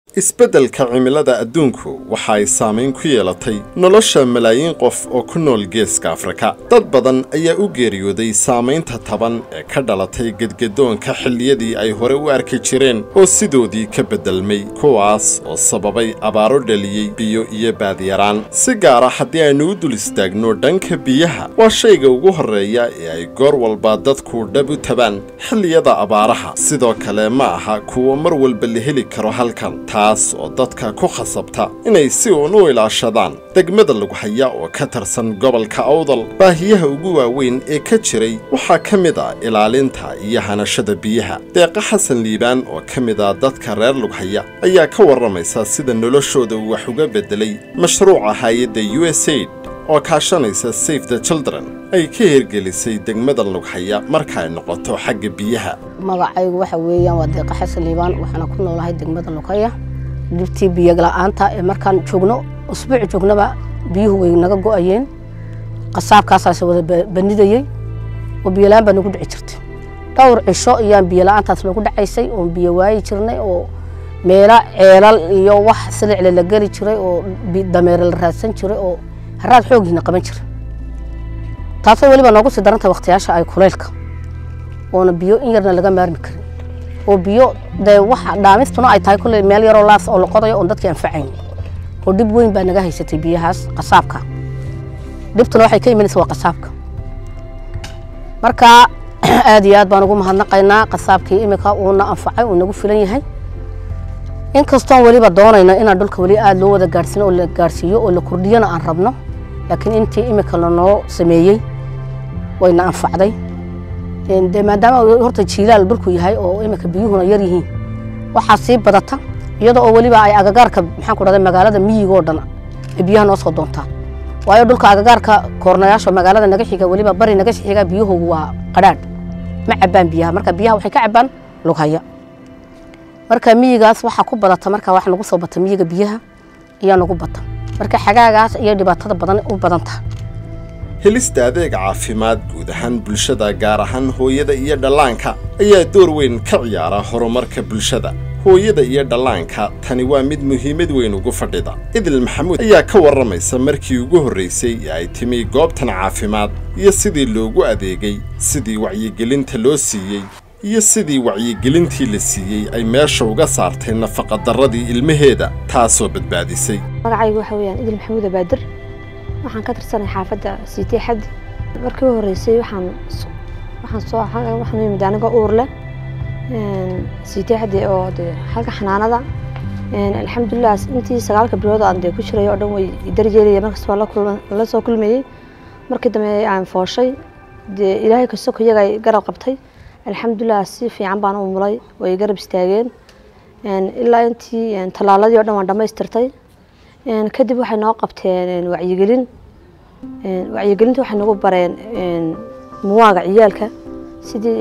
isbeddelka cimilada adduunku waxa ay saamayn ku yeelatay nolosha malaayiin qof oo ku nool geeska afrika dad badan ayaa u geeriyooday saamaynta taban ee ka dhalatay gedgedoonka xilliyadii ay hore u arki jireen oo sidoodii ka beddelmay kuwaas oo sababay abaaro dhaliyey biyo iyo baadyaraan si gaara haddii aynu u dul istaagno dhanka biyaha waa shayga ugu horreeya ee ay goor walba dadku dhab u tabaan xilliyada abaaraha sidoo kale ma aha kuwa mar walba la heli karo halkan taas oo dadka ku khasabta inay si uun u ilaashadaan degmada lagu haya oo ka tirsan gobolka awdal baahiyaha ugu waaweyn ee ka jiray waxaa ka mid a ilaalinta iyo hanashada biyaha deeqa xasan liibaan oo ka mid a dadka reer lughaya ayaa ka warramaysa sida noloshooda uu wax uga beddelay mashruuca hay-adda u s aid oo kaashanaysa safe the children ay ka hirgelisay degmada lughaya marka ay noqoto xagga biyaha magacaygu waxa weeyaan waa deeqa xasan liibaan waxaana ku noolahay degmada lughaya dhibtii biyola'aanta ee markaan joogno usbuuc joognaba biyuhu way naga go'ayeen qasaabkaasaas wada banidayey oo biyola-aan baa nagu dhici jirtay dhowr cisho ayaan biyola'aantaas nagu dhacaysay oon biyo waayi jirnay oo meelo ceelal iyo wax silicle la geli jiray oo dameere la raadsan jiray oo haraad xoogiina qaban jiray taasoo weliba noogu sii daranta wakhtiyaasha ay kuleylka oona biyo in yarna laga maarmi karin oo biyo dee waxa dhaamistuna ay tahay kulley meel yaroo laas oo la qodayo oon dadkii anfacayn oo dhib weyn baa naga haysatay biyahaas qasaabka dhibtuna waxay ka imanaysa waa qasaabka marka aad iyo aad baan ugu mahadnaqaynaa qasaabkii imika uuna anfacay uu nagu filan yahay inkastoon weliba doonayno inaan dhulka weli aada loo wada gaadhsiino oo la gaadhsiiyo oo la kordhiyona aan rabno laakiin intii imika lanoo sameeyey wayna anfacday de maadaama horta jiilaal dhulku yahay oo imika biyuhuna yar yihiin waxaa sii badata iyadoo oo weliba ay agagaarka maxaan ku dhahday magaalada miyiga oo dhan ay biyaha noo soo doontaan waayo dhulka agagaarka koornayaasha magaalada naga xiga weliba bari naga xiga biyuhu waa qadhaadh ma cabaan biyaha marka biyaha waxay ka cabaan lughaya marka miyigaas waxaa ku badata marka wax nagu soo bata miyiga biyaha ayaa nagu bata marka xagaagaas iyo dhibaatada badan u badan tahay helista adeeg caafimaad guud ahaan bulshada gaar ahaan hooyada iyo dhallaanka ayaa door weyn ka ciyaara horumarka bulshada hooyada iyo dhallaanka tani waa mid muhiimad weyn ugu fadhida idil maxamuud ayaa ka warramaysa markii ugu horraysay ee ay timi goobtan caafimaad iyo sidii loogu adeegay sidii wacyigelinta loo siiyey iyo sidii wacyigelintii la siiyey ay meesha uga saartay nafaqadarradii ilmaheeda taasoo badbaadisay magacaygu waxa weeyaan idil maxamuud abaadir waxaan ka tirsanay xaafadda siitee xaddi markii u horreysay waxaan waxaan soo waxaan yimid anigoo uur leh siitee xaddi oo dee halka xanaanada alxamdulilah intii sagaalka bilood aan dee ku jiray oo dhan way darjeelaya markasta waa la kulma la soo kulmayey markii dambe aan fooshay dee ilaahay kastoo iyaga ay garab qabtay alxamdulilah si fiican baan u mulay way garab istaageen ilaa intii tallaaladii o dhan waan dhammaystirtay kadib waxay noo qabteen wacyigelin wacyigelinta waxay nagu bareen muwaaga ciyaalka sidii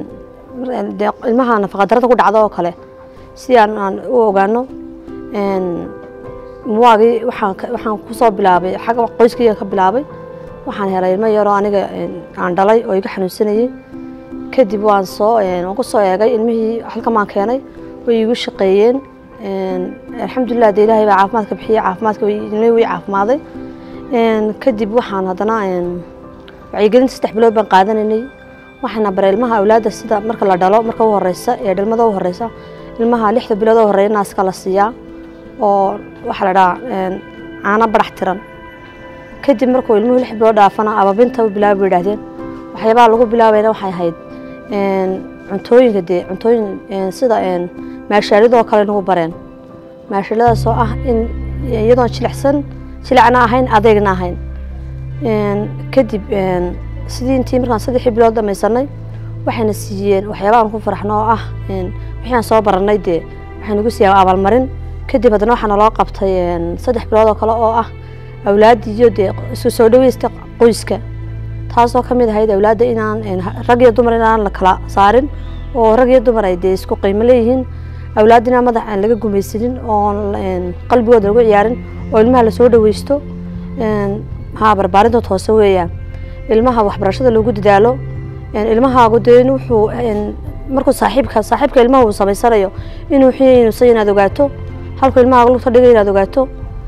ilmaha nafaqadarada ku dhacdo oo kale sidii aan aan u ogaano muwaagii waxaan kusoo bilaabay xagga qoyskayga ka bilaabay waxaan helay ilmo yaroo aniga aan dhalay oo iga xanuunsanayey kadib waan soo waan ku soo eegay ilmihii halkan baan keenay way igu shaqeeyeen alxamdulilah de ilaahay baa caafimaadka bixiyey caafimaadka ilmihii way caafimaaday kadib waxaan haddana wacyigelinta saddex bilood baan qaadanaynay waxaana baray ilmaha awlaadda sida marka la dhalo marka u horeysa ee dhalmada u horeysa ilmaha lixda bilood oo horeeya naaska la siiyaa oo waxaa la dhahaa caano barax tiran kadib markuu ilmuhu lix bilood dhaafana ababinta u bilaabi bay idhahdeen waxyaabaha lagu bilaabayna waxay ahayd cuntooyinka dee cuntooyin sida maashaalidoo kale nagu bareen maashaaladaas oo ah in iyadoon jilicsan jilicna ahayn adeegna ahayn kadib sidii intii markaan saddexii bilood dhamaysanay waxayna siiyeen waxyaabahan ku faraxno oo ah wixii aan soo baranay dee waxay nagu siiyeen abaalmarin kadib haddana waxaa naloo qabtay saddex bilood oo kale oo ah awlaaddii iyo dee isku soo dhaweysta qoyska taasoo ka mid ahayd awlaadda inaan rag iyo dumar inaan la kala saarin oo rag iyo dumar ay dee isku qiimo leeyihiin awlaadda inaan madax aan laga gumaysanin oon qalbigooda lagu ciyaarin oo ilmaha lasoo dhaweysto haa barbaarintood hoose weeyaan ilmaha waxbarashada lagu dadaalo ilmahaagu dee wuxuu markuu saaxiibka saaxiibka ilmaha uu samaysanayo inuu xiinuusan inaad ogaato halku ilmaha lugta dhigay inaad ogaato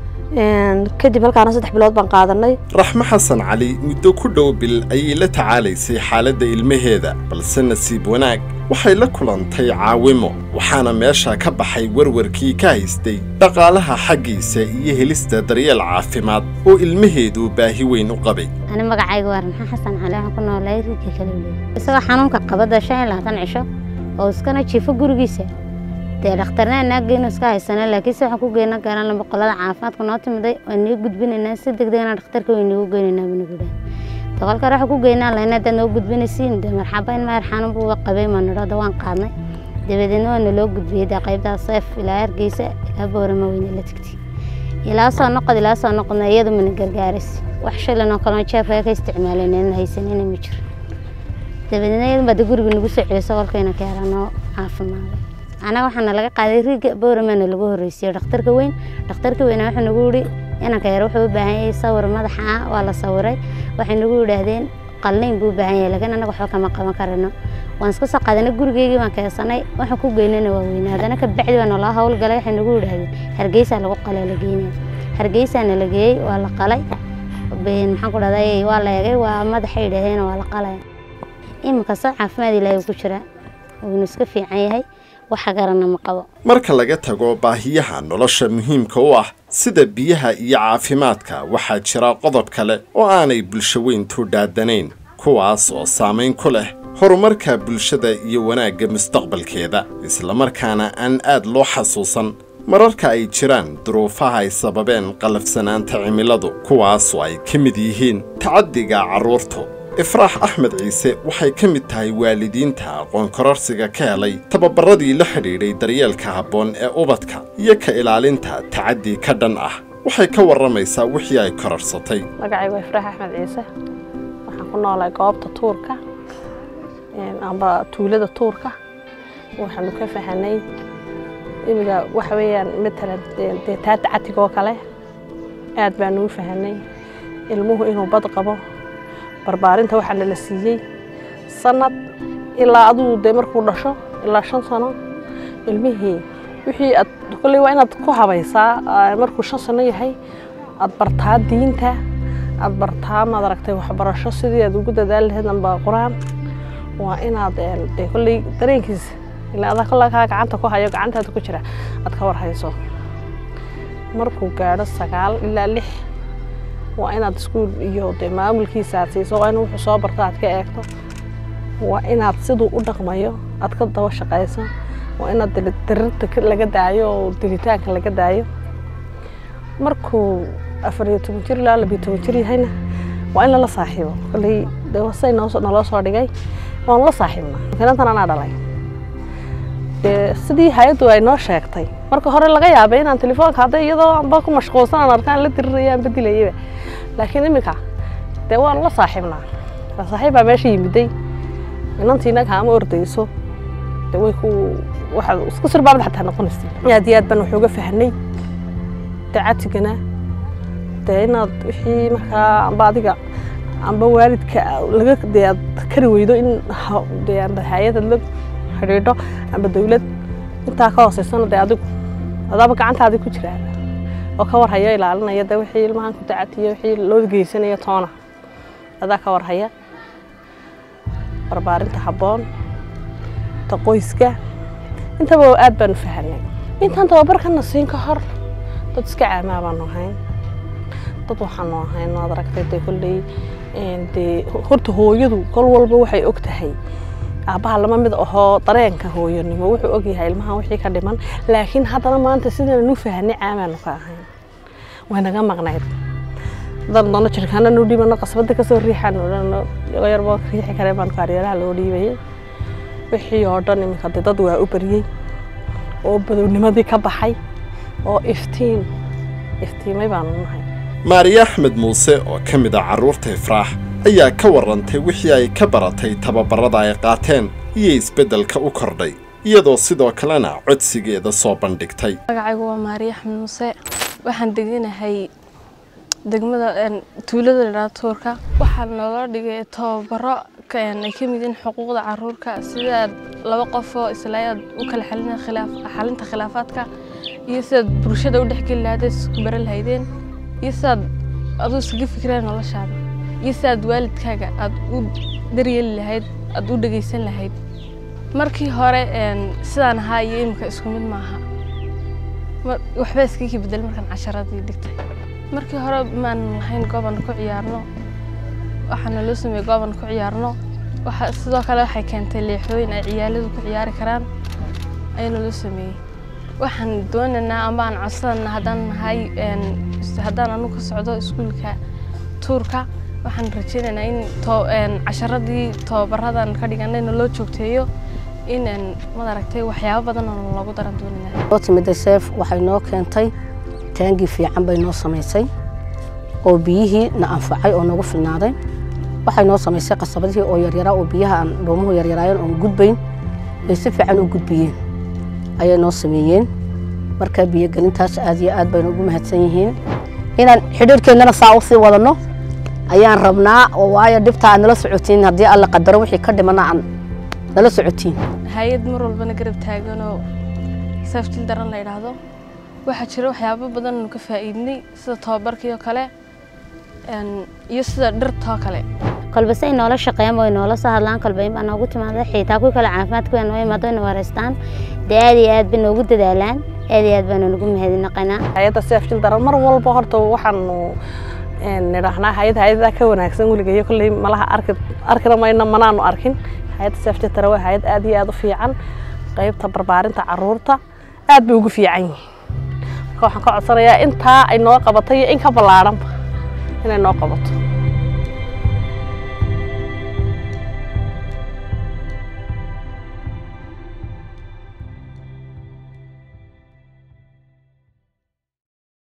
kadib halkaana saddex bilood baan qaadanay raxmo xasan cali muddo ku dhow bil ayay la tacaalaysay xaaladda ilmaheeda balse nasiib wanaag waxay la kulantay caawimo waxaana meesha ka baxay warwarkii ka haystay dhaqaalaha xaggiisa iyo helista daryeel caafimaad oo ilmaheedu baahi weyn u qabay ani magacayga waa raxmo xasan cali waxaan ku noolay riga kalowley isagoo xanuunka qabada shan iyo labaatan cisho oo iskana jiifo gurigiisa dee dhakhtarna naaggeena iska haysana laakiinse waxaan ku geyna garan boqolada caafimaadka noo timiday waan nii gudbinaynaa si degdegna dhakhtarka way niigu geynaynaa buu nagu dhahay toqolkar waxaan ku geynaa layna hadaad noo gudbinaysiin dee marxaba in maar xanuun buu qabay ma nidho da waan qaadnay dabadeedna waa naloo gudbiyey dee qaybtaa seef ilaa hargeysa ilaa boorama weyne la tegtay ilaa soo noqod ilaa soo noqodna iyadu mana gargaaraysa wax shilan oo kaloo jeefka ka isticmaalayna haysanina ma jiro dabadeedna iyadu baa de guriga nagu soo celisay qolkayna ka yaranoo caafimaaday anaga waxaana laga qaaday riiga booramana lagu horreysiyo dhakhtarka weyn dhakhtarka weyna wuxuu nagu yihi inanka yar wuxuu u baahan yahay sawir madaxa ah waa la sawiray waxay nagu yidhaahdeen qalnayn buu u baahan yahay laakiin anaga waxba kama qaban karano waan iska soo qaadanay gurigeygii baan keensanay waxaan ku geynana waa weynaa haddana ka bacdi baa naloo howlgalay waxay nagu yidhaahdeen hargeysaa lagu qalay la geynaya hargeysaana la geeyey waa la qalay maxaan ku dhahday waa la eegay waa madaxay yidhaahdeen waa la qalaya iminka soo caafimaad ilaahay ku jira wuuna iska fiican yahay waxa garana ma qabo marka laga tago baahiyaha nolosha muhiimka u ah sida biyaha iyo caafimaadka waxaa jira qodob kale oo aanay bulsho weyntu dhaadanayn kuwaas oo saamayn ku leh horumarka bulshada iyo wanaagga mustaqbalkeeda islamarkaana aan aad loo xasuusan mararka ay jiraan duruufaha ay sababeen qalafsanaanta cimiladu kuwaasoo ay ka mid yihiin tacaddiga carruurtu ifraax axmed ciise waxay ka mid tahay waalidiinta aqoon kororsiga ka helay tababarradii la xidhiidhay daryeelka habboon ee ubadka iyo ka ilaalinta tacaddi ka dhan ah waxay ka warramaysaa wixii ay kororsatay magacaygu waa ifraax axmed ciise waxaan ku noolahay goobta tuurka amba tuulada tuurka waxaanu ka fahanay imiga waxa weeyaan matalan dee taata catigoo kale aad baanu u fahanay ilmuhu inuu bad qabo barbaarinta waxaana la siiyey sanad ilaa aduu dee markuu dhasho ilaa shan sano ilmihii wixii aad kolley waa inaad ku habaysaa markuu shan sano yahay aad bartaa diinta aad bartaa maad aragtay waxbarasho sidii aad ugu dadaali lahayd amba qur-aan waa inaad dee kolley dareenkiisa ilaa adaa kollaa kaa gacanta ku hayo gacantaada ku jira aad ka warhayso markuu gaadho sagaal ilaa lix waa inaad iskuul iyo dee maamulkiisa aad siiso waa in wuxuu soo barto aad ka eegto waa inaad siduu u dhaqmayo aad ka daba shaqayso waa inaad dirirta laga daayo oo dilitaanka laga daayo markuu afar iyo toban jir ilaa labiyo toban jir yahayna waa in lala saaxiibo kolley dee wasay naloo soo dhigay waanu la saaxiibnaa makiinantan anaa dhalay dee sidii hay-addu ay noo sheegtay marka hore laga yaabay inaan telefoonka hadday iyadoo anba ku mashquulsan aan arkaan la diriraya aan badilayaba laakiin iminka dee waanu la saaxiibnaa la saaxiib baa meesha yimiday inantiina kaama ordayso dee way ku waxaad isku sirbaabad xataa noqonaysa aad iyo aad baan wax uga fahnay dee catigana dee inaad wixii markaa amba adiga amba waalidka laga dee aad kari weydo in dee amba hay-adad la xidhiidho amba dawlad intaa ka hooseysana dee adigu adaaba gacantaadii ku jiraa oo ka warhaya ilaalinaya de wixii ilmahan ku dacatiyo wixii loo geysanaya toona adaa ka warhaya barbaarinta habboon ta qoyska intaba aad baanu fahanay intaan tababarkana siin ka hor dad iska caamaa baanu ahayn dad waxaanu ahayn waad aragtay dee kolley dee horta hooyadu kol walba waxay og tahay aabbaha lama mid ahoo dareenka hooyanimo wuxuu ogyahay ilmahan wixii ka dhiman laakiin haddana maanta sidaan u fahanay caamaanu ka ahayn way naga maqnayd haddaan doono jirkaana noo dhiibano qasbada kasoo riixaan yarba riixi kare baan kaaryeelaha loo dhiibayay wixii oo dhan iminka dee dad waa u baryey oo badownimadii ka baxay oo iftiin iftiimay baanu nahay maariya axmed muuse oo ka mid ah carruurta ifraax ayaa ka warrantay wixii ay ka baratay tababarrada ay qaateen iyo isbeddelka u kordhay iyadoo sidoo kalena codsigeeda soo bandhigtay magacaygu waa maariya axmed muuse waxaan deganahay degmada tuulada ladhaha tuurka waxaa naloo dhigay tababaro ay ka mid yihiin xuquuqda caruurka sida laba qof oo isla aad u kala xalinta khilaafaadka iyo sidaad bulshada u dhexgeli lahayd isku baran lahaydeen iyo sidaad aduu iskaga fikiraan noloshaada iyo sidaad waalidkaaga aad u daryeeli lahayd aad u dhegaysan lahayd markii hore sidaan ahaa iyo imika isku mid maaha waxba iskakii bedel markaan casharadii dhigtay markii hore maan lahayn gooban ku ciyaarno waxaana loo sameeyey gooban ku ciyaarno waxa sidoo kale waxay keentay leexooyin ay ciyaaladu ku ciyaari karaan ayaana loo sameeyey waxaan doonaynaa ama aan codsanana haddaan nahay haddaan anu ka socdo iskuulka tuurka waxaan rajaynaynaa in casharadii tobabaradan ka dhiganayna loo joogteeyo in madaragtay waxyaabo badan oo loogu daran doonayna oo timida seef waxay noo keentay taangii fiican bay noo samaysay oo biyihii na anfacay oo noogu filnaaday waxay noo samaysay qasabadihii oo yaryaraa oo biyaha aan dhoomuhu yaryaraayeen oon gudbayn ay si fiican u gudbiyeen ayay noo sameeyeen marka biyogelintaas aad iyo aad baynu ugu mahadsan yihiin inaan xidhiirkeennana saa u sii wadanno ayaan rabnaa oo waayo dhibta aad nala socotiin haddii alla qadaro wixii ka dhimana aan nala socotiin hay-ad mar walbana garab taaganoo saafjil daran la yidhaahdo waxaa jira waxyaabo badan anu ka faa'iidnay sida tababarkii oo kale iyo sida dhirtoo kale kolba say noola shaqeeyaan way noola soo hadlaan kolba in baa noogu timaada xitaa kuwi kale caafimaadka waa noo imaado ina wareystaan dee aad iyo aad bay noogu dadaalaan aad iyo aad baanu nagu mahadnaqaynaa hay-adda seefjil daran mar walba horta waxaanu nidhaahnaa hay-ad hay-adaa ka wanaagsan weligeeyo kolley malaha arki arkina mayna manaanu arkin hay-adda seefjil daran waa hay-ad aad iyo aad u fiican qaybta barbaarinta caruurta aad bay ugu fiican yihiin marka waxaan ka codsanayaa intaa ay noo qabatay iyo in ka ballaadhanba inay noo qabato